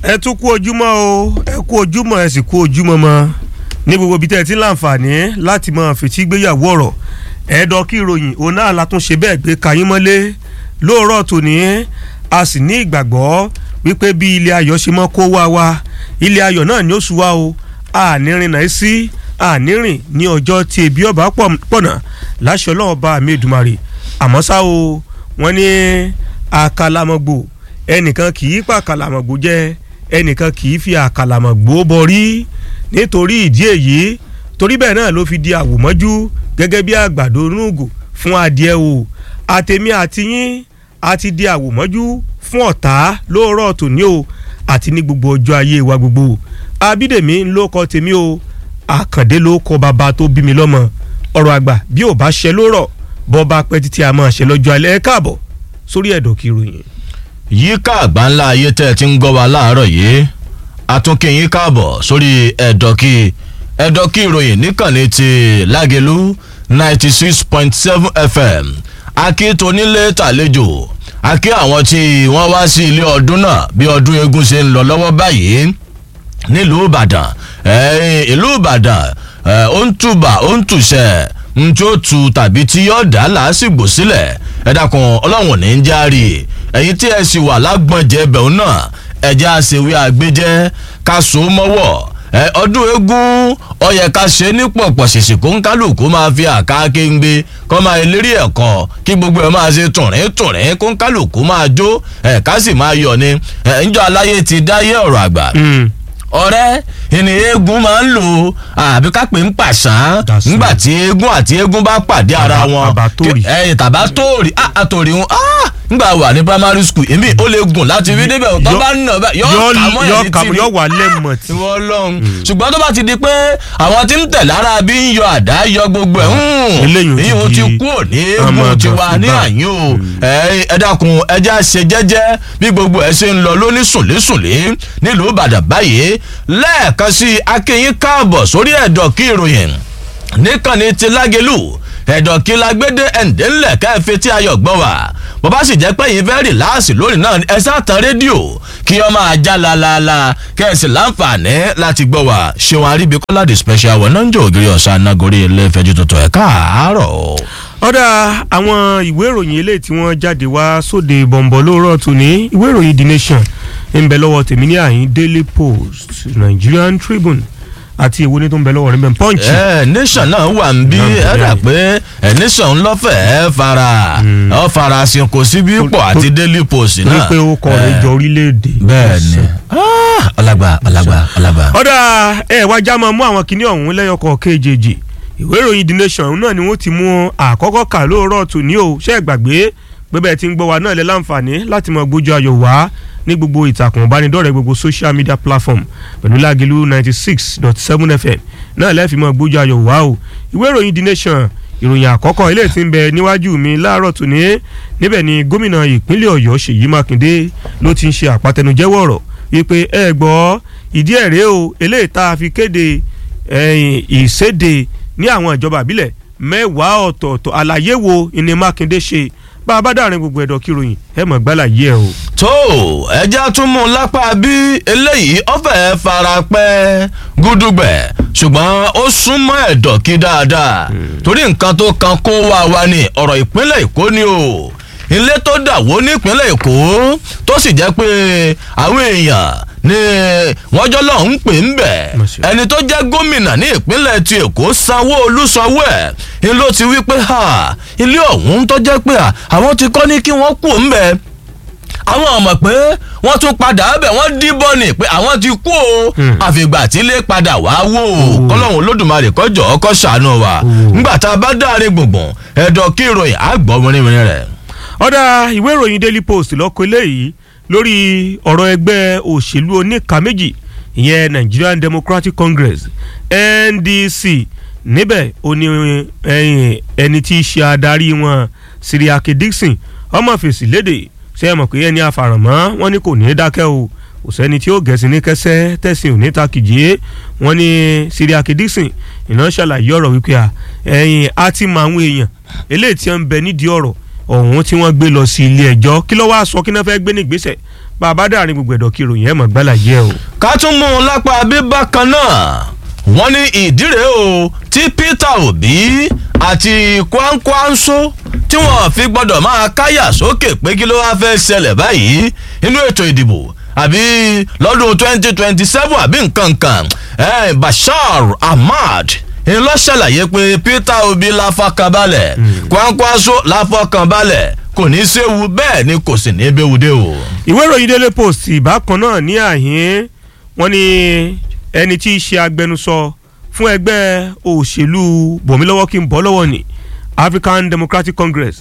ẹ tún kú ojúmọ́ o ẹ kú ojúmọ́ ẹ sì kú ojúmọ́ mọ́ ní gbogbo ibi tẹ́ ẹ ti ń láǹfààní láti máa fetí gbéyàwó ọ̀rọ̀ ẹ̀ẹ́dọ̀ kí ìròyìn òun náà la tún ṣe bẹ́ẹ̀ gbé kayín mọ́lé lóòrọ̀ tòní a sì ní ìgbàgbọ́ wípé bí ilé ayọ̀ ṣe mọ́ kó wá wa ilé ayọ̀ náà ni ó sùn wá o ànírin náà sí ànírìn ní ọjọ́ tí ebi ọba pọ̀nà láṣọ ọlọ́run bá mi Èdùmàrè àmọ́ ṣá o wọ́n ní àkàlàmọ̀gbò ẹnìkan kì í pa àkàlàmọ̀gbò jẹ ẹnìkan kì í fi àkàlàmọ̀gbò bọrí nítorí ìdí èyí torí bẹ́ẹ̀ náà ló fi di àwòmọ́jú gẹ́gẹ́ bí àgbàdo nùgò fún adìẹ o àtẹ̀mí àti yín a ti di àwòmọ́jú fún ọ̀tá lóòrọ̀ tòní o àti ní gbogbo ọjọ́ ayé wa gbogbo abídèmí ló kọ tèmi o àkàndé ló kọ bàbá tó bí mi lọ́mọ ọ̀rọ̀ àgbà bí ò bá ṣe lórọ̀ bọ́ bá pẹ́ títí a máa ṣe lọ́jọ́ alẹ́ ẹ káàbọ̀ sórí ẹ̀dọ̀ kí ròyìn. yíká àgbáńlá ayé tẹ́ ẹ ti ń gbọ́ wa láàárọ̀ yìí àtúnkì yín káàbọ̀ sórí ẹ̀dọ̀kì ẹ̀dọ̀kì ìròyìn níkànnì ti lágẹ̀lú ninety six point seven fm akíntònílé tàlejò akí àwọn tí wọ́n wá sí ilé ọdún náà bí ọdún eégún ṣe ń lọ lọ́wọ́ báyìí nílùú ìbàdàn ìlú ìbàdàn ó ń túbà ó ń túṣẹ̀ n tí ó tu tàbí tí yóò dá làásìgbò sílẹ̀ ẹ dákun ọlọ́run ní í járe ẹ̀yin tí ẹ sì wà lágbọ̀njẹ́ bẹ̀rù náà ẹ̀jẹ̀ àṣewé àgbéjẹ́ ká so mọ́wọ́ ọdún eégún ó yẹ ká ṣe ní pọ̀pọ̀ ṣèṣì kó ń kálukú máa fi àká kéńgbé kọ́ máa lérí ẹ̀kọ́ kí gbogbo ẹ̀ máa ṣe tùrín tùrín kó ń kálukú máa jó ẹ̀ka sì máa yọ̀ ni ǹjọ́ aláyé ti dáyé ọ̀rọ̀ àgbà ọ̀rẹ́ ìní eégún máa ń lò àbí ká pè ń pàṣán nígbà tí eégún àti eégún bá pàdé ara wọn ẹyìn tàbá tóòrì àtòrì ń nígbà wà ní primary school èmi ó lè gùn láti rí débẹ̀ tó bá ń nà bẹ́ẹ̀ yọ kàmọ́ ẹ̀ ní tìrì yọ wà lẹ́mọ̀ tí. ìwọ lọ́hùn ṣùgbọ́n tó bá ti di pé àwọn tí ń tẹ̀ lára bí ń yọ àdá yọ gbogbo ẹ̀ ìyóò ti kú òní eégún ti wà ní àyín o ẹ dákun ẹjẹ́ àṣẹ jẹ́jẹ́ bí gbogbo ẹ̀ ṣe ń lọ lóní sùnlésùnlé nílùú Ìbàdàn báyìí lẹ́ẹ̀kan sí akínyín káàbọ̀ sórí ẹ̀dọ̀ kí ìròyìn níkànnì ti lágẹ̀lú ẹ̀dọ̀ kí lágbédé ẹ̀ǹdẹ́ ńlẹ̀ káfí tí ayọ̀ gbọ́ wá bó bá sì jẹ́ pé yín fẹ́ rìláàsì lónìí náà ẹ sáàtàn rédíò kí ọ máa já laalala kẹ́sì láǹfààní láti gbọ́ wá ṣéwọn aríbi kọ́lá the special one náà ń jẹ́ ògiri ọ̀sán nagori ilé ìfẹ́jú tuntun ẹ̀ káàárọ̀. ọ̀dà àwọn ìwé ìròyìn eléyìí tí wọ́n jáde wá sóde bọ̀m̀bọ̀ lóòrọ̀ tòní ìwé ìròyìn the nation ń bẹ lọ́wọ́ tèmi ní àyín daily post nigerian tribune àti èwo ní tó ń bẹ lọ́wọ́ rẹ̀ bẹ́ẹ̀ punch. ẹ nation náà wà ń bí ẹ dà pé ẹ nation lọ́fẹ̀ẹ́ fara ọ fara sin kò sí bí pọ̀ àti daily post náà. ní pé ó kọ rẹ̀ jọ orílẹ̀-èdè. bẹ́ẹ̀ni ọlágbà ọlágbà ọlágbà. ọ̀dà ẹ wá já máa mú àwọn kinní ọ̀hún lẹ́yọkọ̀ kejì ìwé ìròyìn the nation náà ni wọ́n ti mú àkọ́kọ́ kà lóòrọ̀ tòní o ṣẹ́ gbàgbé pé bẹ́ẹ̀ ti ń gbọ́ wa náà lẹ́ láǹfààní láti mọ gbójú ayọ̀ wá ní gbogbo ìtàkùn ìbánidọ́rẹ̀ẹ́ gbogbo social media platform pẹ̀lú lágẹ̀lú ninety six dot seven fm náà lẹ́ẹ̀fì mọ́ gbójú ayọ̀ wá o ìwé ìròyìn the nation ìròyìn àkọ́kọ́ ilé tí ń bẹ níwájú mi láàárọ̀ tòní níbẹ̀ ni gómìnà ìpínlẹ̀ ọ̀yọ́ ṣèyí mákindé ló ti ń ṣe àpàtẹnujẹ́wọ̀ ọ̀rọ̀ wípé ẹ gbọ́ ìdí ẹ̀ rèé o eléyìí tá a fi kéde ìséde ní àwọn ìjọba àbílẹ̀ mẹ́wàá ọ̀tọ̀ọ̀tọ̀ àlàyé wo ni mákindé ṣe bá a bá dàrin gbogbo ẹ̀dọ̀ kíròyìn ẹ mọ̀ gbálà yí ẹ o. tó ẹja tún mú un lápá bí eléyìí ọ̀fẹ́ fara pẹ́ gúdúgbẹ̀ ṣùgbọ́n ó súnmọ́ ẹ̀dọ̀ kí dáadáa torí nǹkan tó kan kó wá wa ní ọ̀rọ̀ ìpínlẹ̀ èkó ni o ilé tó dàwó nípínlẹ̀ èkó tó sì jẹ́ pé àwọn èèyàn ni wọ́n jọ lọ́hún ń pè ń bẹ̀ ẹni tó jẹ́ gómìnà ní ìpínlẹ̀ ti èkó sanwó-olú sanwó ẹ̀ ni ló ti wí pé ilé ọ̀hún tó jẹ́ pé àwọn ti kọ́ ní kí wọ́n kú ń bẹ̀ àwọn ọmọ pé wọ́n tún padà bẹ̀ wọ́n díbọn ni pé àwọn ti kú o àfìgbà tí ilé padà wá wò ó kọ́lọ́hún olódùmarè kọjọ́ ọkọ̀ ṣàánú wa ńgbà tá a bá dáre gbùngbùn ẹ̀dọ̀ kí ìròyìn àgbọ̀ mìíràn rẹ̀. ọ̀dà ìwé ìròyìn daily post lọ́kọ̀ eléyìí lórí ọ̀rọ̀ ẹgbẹ́ òṣèlú oníka méjì ìyẹn Nigerian Democratic Congress NDC níbẹ̀ ó ní ẹni tí í ṣe adarí wọn Siriake Dixon ọmọ fèsì léde ṣe é mọ̀ pé ẹni àfàràmọ́ wọn ní kò ní í dákẹ́ o kò sẹ́ni tí ó gẹ̀ẹ́sì ní kẹsẹ́ tẹ̀sìn ò ní ta kìjì wọn ní Siriake Dixon iná ṣàlàyé ọ̀rọ̀ wípé ẹ̀yìn á ti mọ àwọn èèyàn eléyìí tí wọ́n ń bẹ nídìí ọ̀rọ̀ ọ̀hún tí wọ́n gbé lọ sí ilé ẹjọ́ kí ló wá sọ kí náà fẹ́ gbé ní ìgbésẹ̀ bàbá dàrin gbogbo ẹ̀dọ̀ kí ìròyìn ẹ̀ mọ̀ gbálà yẹ o. ká tún mú un lápá bíbá kan náà wọ́n ní ìdíre o tí Peter Obi àti Kwankwanso tí wọ́n fi gbọ́dọ̀ máa káyà sókè pé kí ló wá fẹ́ ṣẹlẹ̀ báyìí nínú ètò ìdìbò àbí lọ́dún twenty twenty seven àbí nǹkan kan eh, Bashar Ahmad ń lọ ṣàlàyé pé Peter Obi la fọkàn balẹ̀ Kwankwanso la fọkàn balẹ̀ kò ní í séwu bẹ́ẹ̀ ni kò sì ní í béwu dé o. ìwé ìròyìn Daily Post ìbákan náà ní àhín wọ́n ní ẹni tí í ṣe agbẹnusọ fún ẹgbẹ́ òṣèlú bòmílọ́wọ́ kí n bọ́ lọ́wọ́ ni African Democratic Congress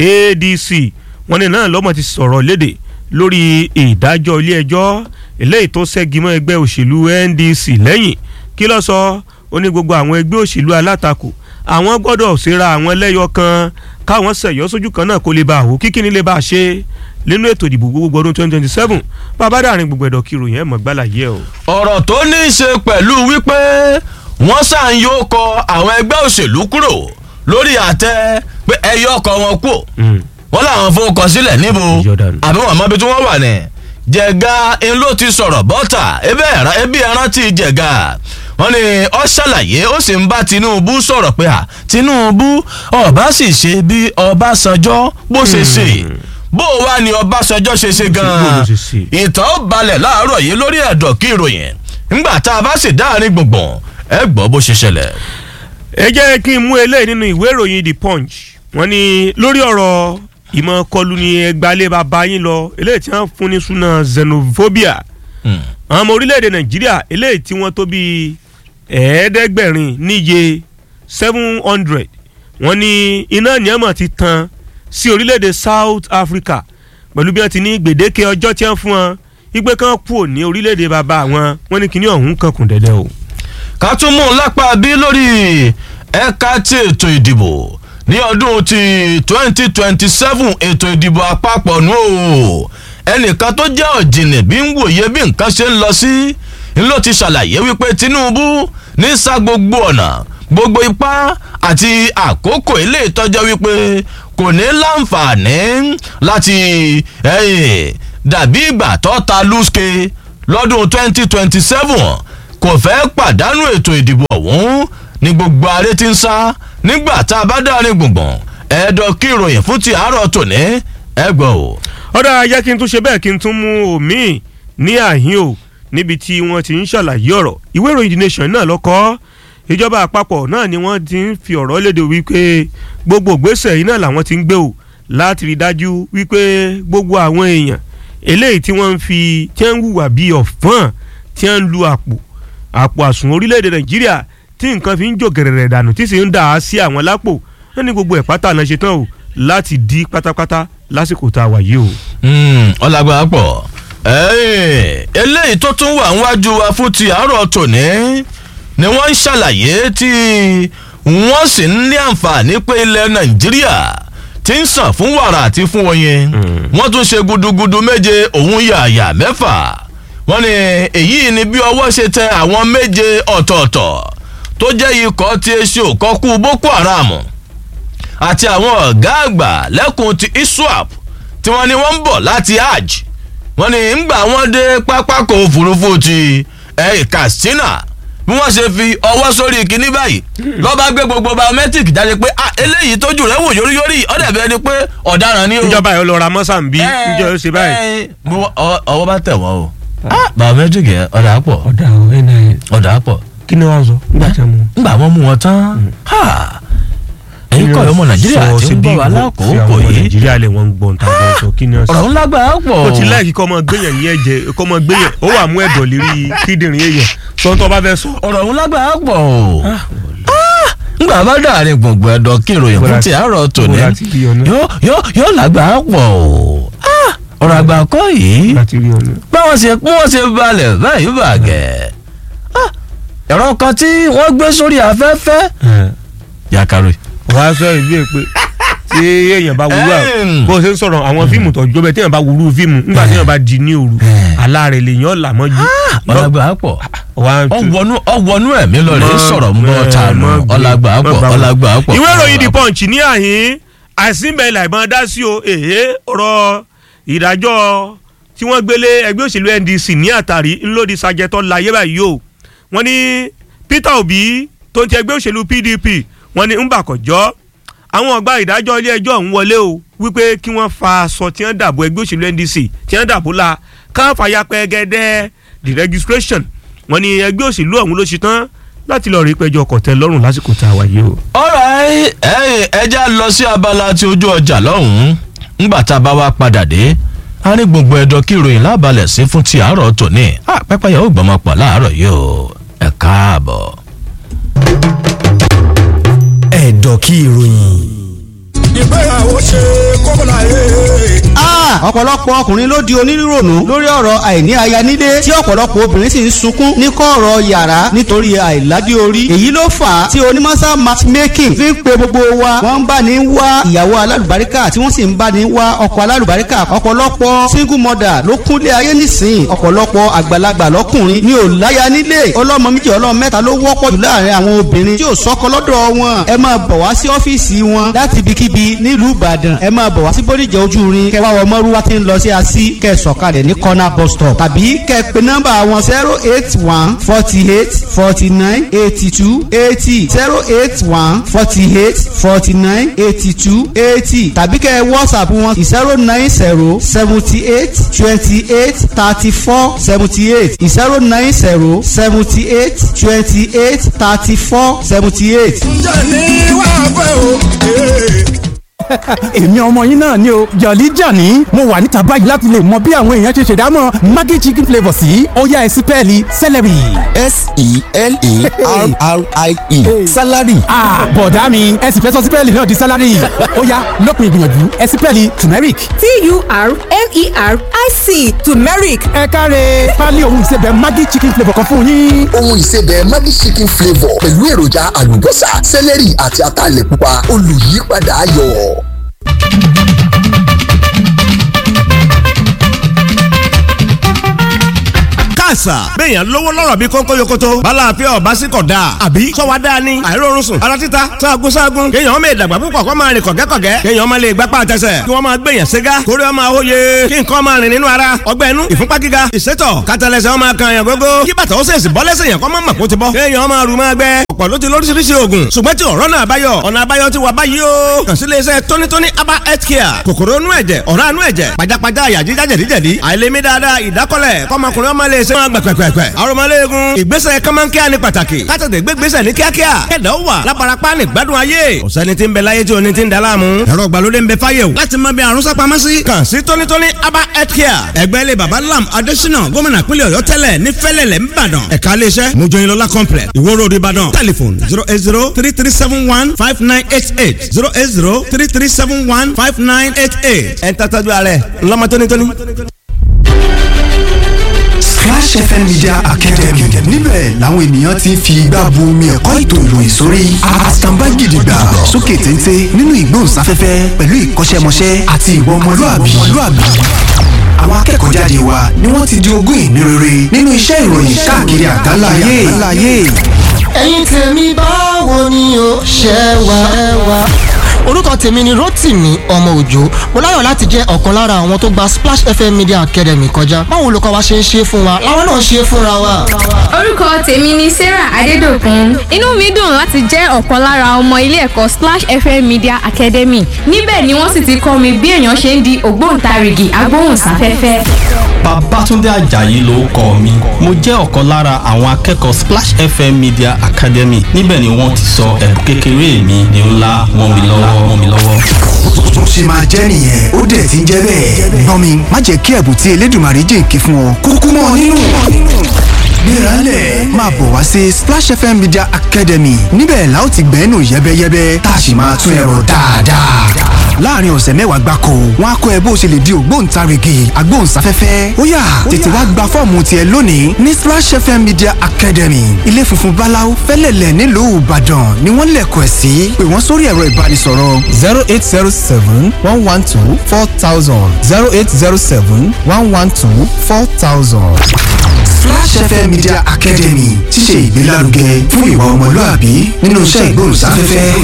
ADC wọ́n ní náà lọ́mọ ti sọ̀rọ̀ léde lórí ìdájọ́ ilé ẹjọ́ eléyìí tó ṣẹ́gi mọ́ ẹgbẹ́ òṣèlú NDC lẹ́yìn kí ló sọ ó ní gbogbo àwọn ẹgbẹ́ òṣèlú alátakò àwọn gbọ́dọ̀ ṣera àwọn ẹlẹ́yọ kan káwọn ṣẹ̀yọ́ sójú kan náà kó lè bá àwò kíkíní lè bá a ṣe nínú ètò ìdìbò gbogbo ọdún twenty twenty seven bàbá dàrin gbogbo ẹ̀dọ̀ kiri yẹn mọ̀ gbálà yẹ o. ọ̀rọ̀ tó ní í ṣe pẹ̀lú wípé wọ́n ṣàn yóò kọ àwọn ẹgbẹ́ òṣèlú kúrò lórí àtẹ pé ẹyọ ọkọ wọn kú wọ́n làwọn fowókọ sílẹ̀ níbo Jordan. àbí wọn mọbi tí wọ́n wà ní. jẹ̀ga ń ló ti sọ̀rọ̀ bọ́tà ebi ẹran ti jẹ̀ga wọ́n ní ó ṣàlàyé ó sì ń bá Tinubu sọ̀rọ̀ pé à Tinubu ọba sì ṣe bí Ọbásanjọ́ bó ṣe ṣe bó wá ní Ọbásanjọ́ ṣe ṣe Bó ló gan-an ṣe ṣe? ìtàn ó balẹ̀ láàárọ̀ yìí lórí ẹ̀dọ̀ kí ìròyìn ńgbà tá a bá sì dáàrin gbùngbùn ẹ gbọ́ bó ṣe ṣẹlẹ̀. ẹ jẹ́ kí n mú eléyìí nínú ìwé ìròyìn The Punch wọ́n ní lórí ọ̀rọ̀ ìmọ̀ kọlù ní ẹgbàálẹ̀ bàbá yín lọ eléyìí tí wọ́n fún ní súná xenophobia àwọn ọmọ orílẹ̀-èdè Nàìjíríà eléyìí tí wọ́n tó bíi ẹ̀ẹ́dẹ́gbẹ̀rin níye seven hundred wọ́n ní iná níyàmọ̀ ti tan sí orílẹ̀-èdè South Africa pẹ̀lú bí wọ́n ti ní gbèdéke ọjọ́ tí wọ́n fún wọn ìgbé kan kúrò ní orílẹ̀-èdè bàbá wọn wọ́n ní kíní ọ̀hún kankùn dẹ́dẹ́ o. ká tún mú un lápá bí lórí ẹ̀ka tí ètò ìdìbò ní ọdún ti twenty twenty seven ètò ìdìbò àpapọ̀ nù o ẹnìkan tó jẹ́ ọ̀jìnì bí ń wòye bí nǹkan ṣe ń lọ sí ń ló ti ṣàlàyé wípé Tinubu ní sá gbogbo ọ̀nà gbogbo ipá àti àkókò ilé ìtọ́jọ́ wípé kò ní láǹfààní láti eh, dàbí ìgbà tó ta lùsùkè lọ́dún twenty twenty seven kò fẹ́ pàdánù ètò ìdìbò ọ̀hún ní gbogbo aré tí ń sá nígbà tá a bá dárin gbùngbùn ẹ̀ẹ́dọ̀ kí ìròyìn fún ti àárọ̀ tòní ẹ gbọ́ o. ọ̀dà ayé kí n tún ṣe bẹ́ẹ̀ kí n tún mú omi ní àhín o níbi tí wọ́n ti ń ṣàlàyé ọ̀rọ̀ ìwé ìròyìn The Nation náà lọ́kọ́ ìjọba àpapọ̀ náà ni wọ́n ti ń fi ọ̀rọ̀ léde wípé gbogbo ìgbésẹ̀ yìí náà làwọn ti ń gbé o láti rí dájú wípé gbogbo àwọn èèyàn eléyìí tí wọ́n ń fi tí wọ́n ń hùwà bíi ọ̀fọ́n tí wọ́n ń lu àpò àpò àsùn orílẹ̀-èdè Nàìjíríà tí nǹkan fi ń jò gẹ̀rẹ̀rẹ̀ dànù tí sì ń dà á sí àwọn lápò wọ́n ní gbogbo ẹ̀ pátá náà ṣe tán o láti di pátápátá lásìkò tá a wà yìí o. ọlágbára pọ̀ eléyìí tó tún wà níwájú wa fún ti àárọ̀ tòní ni wọ́n ń ṣàlàyé tí wọ́n sì ń ní àǹfààní pé ilẹ̀ Nàìjíríà ti ń sàn fún wàrà àti fún oyin wọ́n tún ṣe gudugudu méje òun yàyà mẹ́fà wọ́n ní èyí ni bí ọwọ́ ṣe tẹ àwọn méje ọ̀tọ̀ọ̀tọ̀ tó jẹ́ ikọ̀ tí eṣe òkọ́kú Boko Haram àti àwọn ọ̀gá àgbà lẹ́kùn ti ISWAP tí wọ́n ní wọ́n ń bọ̀ láti hajj wọ́n ní ńgbà wọ́n dé pápákọ̀ òfurufú ti ẹ̀ Katsina bí wọ́n ṣe fi ọwọ́ sórí kinní báyìí lọ́ba gbé gbogbo biometric jáde pé ah eléyìí tójú rẹ̀ wò yóríyórí ọ̀dẹ̀ bẹ́ẹ̀ ni pé ọ̀daràn ni o. ìjọba yóò lọ ra mọ́sàmbí ìjọba yóò ṣe báyìí. ọwọ́ bá tẹ̀ wọ́n o biometric yẹn ọ̀dà pọ̀ ọ̀dà ọ̀ nin ọ̀dà pọ̀ kí ni wọ́n sọ nígbà tí wọ́n mú. ńgbà wọ́n mú wọn tán ẹ̀yin kọ́ ọmọ nàìjíríà ti ń bọ̀ wá lákòókò yìí nàìjíríà lè wọ́n gbọ́n ta gbọ́n sọ kí ni wọ́n sọ. ọ̀rọ̀ ńlá gbà á pọ̀. o ti láìkí kọ́ ọmọ gbẹ̀yàn ní ẹ̀jẹ̀ kọ́ ọmọ gbẹ̀yàn ó wà mú ẹ̀dọ̀ lérí kíndìnrín èèyàn sọ́ńtọ́ bá fẹ́ sọ. ọ̀rọ̀ ńlá gbà á pọ̀ o. ngbà bá dàrin gbùngbùn ẹ̀dọ̀ kí ìròyìn fún ti àárọ̀ tòní Bọ́lá ti rí ọ náà. yóò yóò yóò lágbà á pọ̀ o. ọ̀rọ̀ àgbà kọ́ yìí láti rí ọ̀nà. báwọn ṣe bí wọ́n ṣe balẹ̀ báyìí bàgẹ́. ẹ̀rọ kan tí wọ́n gbé sórí afẹ́fẹ́. yakaro wàá sọ ìbí ẹ pé tí èèyàn bá wúrú àwọn Ẹ̀m. bó ṣe ń sọ̀rọ̀ àwọn fíìmù tó jọ bẹ́ẹ̀ tí èèyàn bá wúrú fíìmù nígbà tí èèyàn bá di ní òru Ẹ̀. aláàrẹ̀ lèèyàn là mọ́jú. ọ̀làgbà á pọ̀ One, two. ọwọ́nú ọwọ́nú ẹ̀mí lọ rẹ̀ sọ̀rọ̀ mọ́ tànù ọ̀làgbà á pọ̀ ọ̀làgbà á pọ̀. ìwé ìròyìn The Punch ní àhín àìsínbẹ̀ ilà ìbọn dá sí o èhé ọ̀rọ̀ ìdájọ́ tí wọ́n gbélé ẹgbẹ́ òṣèlú NDC ní àtàrí ńlòdì sàjẹtọ̀ láyé báyìí o wọ́n ní Peter Obi tó ń ti ẹgbẹ́ òṣèlú PDP wọ́n ní ńbàkọ̀jọ́ àwọn ọgbà ìdájọ́ ilé ẹjọ́ ọ̀hún wọlé o wípé kí wọ́n fa aṣọ tí wọ́n dàbò ẹgbẹ́ òṣèlú NDC tí wọ́n dàbò la káwọn fàyà pẹ́gẹ́dẹ́ the registration wọ́n ní ẹgbẹ́ òṣèlú ọ̀hún ló ṣe tán láti lọ rí pẹjọ kọ̀tẹ́ lọ́rùn lásìkò tá a wà yìí o. alright ẹ ẹ já lọ sí abala tí ojú ọjà lọ́hùn-ún ńgbà tá a bá wá padà dé a ní gbogbo ẹ̀dọ̀ kí ìròyìn lábalẹ̀ sí fún ti àárọ̀ tòní pẹ́pẹ́yà ó gbọ́mọ pọ̀ láàárọ̀ yìí o ẹ káàbọ̀. ẹ̀dọ̀ kí ìròyìn. ìgbéyàwó ṣe kókòlà yé. ọ̀pọ̀lọpọ̀ ọkùnrin ló di onírònú lórí ọ̀rọ̀ àìní aya nílé tí ọ̀pọ̀lọpọ̀ obìnrin sì ń sunkún ní kọ̀rọ̀ yàrá nítorí àìládé orí èyí ló fà á tí onímọ̀sá matchmaking fi ń pe gbogbo wa wọ́n ń bá ní wá ìyàwó alálùbáríkà tí wọ́n sì ń bá ní wá ọkọ alálùbáríkà ọ̀pọ̀lọpọ̀ single mother ló kúnlé ayé nísìn ọ̀pọ̀lọpọ̀ àgbàlagbà lọ́kùnrin ní ò láya nílé ọlọ́mọ méjì ọlọ́mọ mẹ́ta ló wọ́pọ̀ jù láàrin àwọn obìnrin tí ò sọ́kọ lọ́dọ̀ wọn ẹ máa bọ̀ wá sí ọ́fíìsì wọn láti ibikíbi nílùú ìbàdàn ẹ máa bọ̀ wá sí bódìjà ojú rin kẹwàá wọ mọ́rúwá tí ń lọ sí así kẹ́ sọ̀kalẹ̀ ní corner bus stop tàbí kẹ́ pe nọ́mbà wọn zero eight one forty eight forty nine eighty two eighty zero eight one forty eight forty nine eighty two eighty tàbí kẹ́ whatsapp wọn zero nine zero seventy eight twenty eight thirty four seventy eight zero nine zero seventy eight twenty eight thirty four seventy eight. ǹjẹ́ ní wàá fẹ́ o. èmi ọmọ yín náà ni o jọ̀lí jàní mo wà níta báyìí láti lè mọ bí àwọn èèyàn ṣe ṣèdámọ̀ maggi chicken flavour sí ọ̀yá ẹ̀sìn pẹ́ẹ́lí celery. s-e-l-e-r-r-i-e salary. ah bọ̀dá mi ẹ̀sìn fẹ́ sọ sí pẹ́ẹ́lí náà di salary ọ̀yá lópin ìgbìyànjú ẹ̀sìn pẹ́ẹ́lí turmeric. t-u-r-m-e-r-i-c turmeric ẹ káre pálí òun ìsebẹ̀ maggi chicken flavour kan fún yín. ohun ìsebẹ̀ maggi chicken flavour pẹ̀lú èròjà àlùbọ́sà sẹ́lẹ̀rì àti ataalẹ̀ pupa olùyípadà ayọ̀. káàsà béèyàn lówó lọ́rọ̀ bí kónkó yokoto balàáfíà ọba sí kọ̀ dáa àbí sọ́wọ́ dáa ni àìrórun sùn ara títa sáàgùn sáàgùn kéèyàn ọmọ ìdàgbà púpọ̀ kọ́ máa rìn kọ̀gẹ́kọ̀gẹ́ kéèyàn ọmọ lè gbapá àtẹsẹ̀ kí wọ́n máa gbèyàn ségá kórè ọmọ àwòye kí nǹkan máa rìn nínú ara ọgbẹ́ inú ìfúnpá gíga ìsétọ̀ kátàlẹ́sẹ̀ ọmọ kan yàn gógó kí bàtà ó sèṣì bọ́ lẹ́sẹ̀ yàn kọ́ mọ́ màkó ti bọ́ kéèyàn ọmọ àrùn máa gbẹ ọ̀pọ̀ ló ti lóríṣiríṣi oògùn ṣùgbọ́n tí ọ̀rọ̀ náà báyọ̀ ọ̀nà àbáyọ ti wà báyìí o kàn sí iléeṣẹ́ tónítóní aba health care kòkòrò inú ẹ̀jẹ̀ ọ̀rá inú ẹ̀jẹ̀ pajápajá àyà jíjá jẹ̀díjẹ̀dí àìlèmí dáadáa ìdákọ́lẹ̀ kọ́mọkùnrin ọmọ lè ṣe máa gbẹ̀pẹ̀pẹ̀pẹ̀ arọmọléegun ìgbésẹ̀ kọ́mọ́nkíá ní pàtàkì kátàtẹ̀ gbégbésẹ̀ ní kíákíá kẹ̀dá ó wà lábarapá ní gbádùn ayé ọ̀sẹ́ni tí ń bẹ láyé tí o ní ti ń da láàmú ẹ̀rọ ìgbàlódé ń bẹ fáyé o láti mọ bí àrùn sápamọ́ sí kàn sí tónítóní aba health care ẹgbẹ́ ilé baba lam adésínà gómìnà pínlẹ̀ ọ̀yọ́ tẹ́lẹ̀ ní fẹ́lẹ̀lẹ̀ ńbàdàn ẹ̀ka iléeṣẹ́ mojoyinlola complex ìwó road ìbàdàn telephone zero eight zero three three seven one five nine eight eight zero eight zero three three seven one five nine eight eight ẹ̀ ń tàtàjú alẹ́ ńlọ́mọ tónítóní. Splash FM Media Academy níbẹ̀ làwọn ènìyàn ti ń fi igbá bu omi ẹ̀kọ́ ètò ìròyìn sórí àtàǹbá gidigba sókè téńté nínú ìgbóhùnsáfẹ́fẹ́ pẹ̀lú ìkọ́ṣẹ́mọṣẹ́ àti ìwà ọmọlúàbí àwọn akẹ́kọ̀ọ́ jáde wa ni wọ́n ti di ogún ìní rere nínú iṣẹ́ ìròyìn káàkiri àgbáláyé. ẹ̀yin tèmi báwo ni o ṣe wà ẹ wà. orúkọ tèmi ni Rotimi ọmọ òjò mo láyọ̀ láti jẹ́ ọ̀kan lára àwọn tó gba Splash FM Media Academy kọjá báwo olùkọ́ wa ṣe ń ṣe fún wa làwọn náà ṣe fúnra wa. orúkọ tèmi ni Sarah Adédòkun inú mi dùn láti jẹ́ ọ̀kan lára ọmọ ilé ẹ̀kọ́ Splash FM Media Academy níbẹ̀ ni wọ́n sì ti kọ́ mi bí èèyàn ṣe ń di ògbóǹtarìgì agbóhùnsáfẹ́fẹ́. Babátúndé Àjàyí ló kọ mi mo jẹ́ ọ̀kan lára àwọn akẹ́kọ̀ọ́ Splash FM Media Academy níbẹ̀ ni wọ́n ti sọ ẹ̀bùn kékeré mi di ńlá mọ́ mi lọ́wọ́ mọ́ mi lọ́wọ́. tó ṣe máa jẹ́ nìyẹn ó dẹ̀ ti ń jẹ́ bẹ́ẹ̀. gbọ́n mi má jẹ́ kí ẹ̀bùn tí Elédùmarè jìnkí fún ọ kúkú mọ́ ọ nínú. gbéralẹ̀ máa bọ̀ wá sí Splash FM Media Academy níbẹ̀ la ó ti gbẹ́nu yẹ́bẹ́yẹ́bẹ́ tá a sì máa tún ẹ̀rọ dáadáa. láàrin ọ̀sẹ̀ mẹ́wàá gbáko wọn á kọ́ ẹ bó o ṣe lè di ògbóǹtarìgì agbóhùnsáfẹ́fẹ́ ó yá tètè wá gba fọ́ọ̀mù tiẹ̀ lónìí ní Splash FM Media Academy ilé funfun báláú fẹ́lẹ̀lẹ̀ nílùú Ìbàdàn ni wọ́n lẹ̀kọ̀ ẹ̀ sí pé wọ́n sórí ẹ̀rọ ìbánisọ̀rọ̀ zero eight zero seven one one two four thousand zero eight zero seven one one two four thousand. Splash FM Media Academy ti ṣe ìgbélárugẹ fún ìwà ọmọlúàbí nínú iṣẹ́ ìgbóhùnsáfẹ́fẹ́.